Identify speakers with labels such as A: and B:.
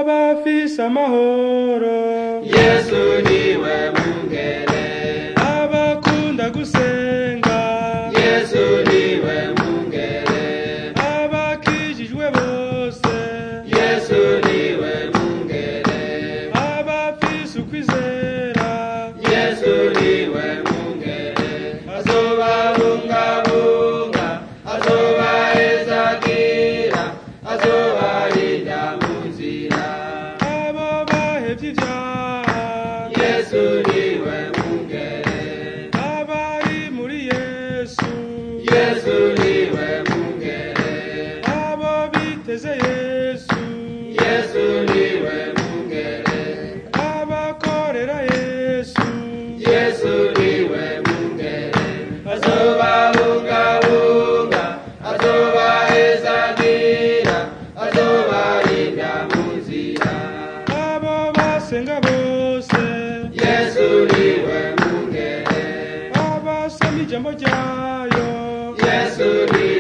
A: abafise amahoro
B: yesu niwe mungere
A: abakunda gusenga
B: yesu niwe mungere
A: abakijijwe bose
B: yesu niwe mungere
A: abafise ukwizera
B: yesu niwe mungere azobabungabunga azobahezagira azobarinda mu nzira
A: abo bahevye ivyaha
B: yesu niwe mungere
A: abari muri yesu
B: yesu niwe mungere
A: abo biteze yesu
B: yesu niwe mungere
A: abakorera yesu
B: yesu niwe mungere azobabungabunga azobahezagira azobarinda mu nzira
A: abo basenga bose
B: yesu niwe mungere
A: abasoma ijambo ryayo
B: yesu niwe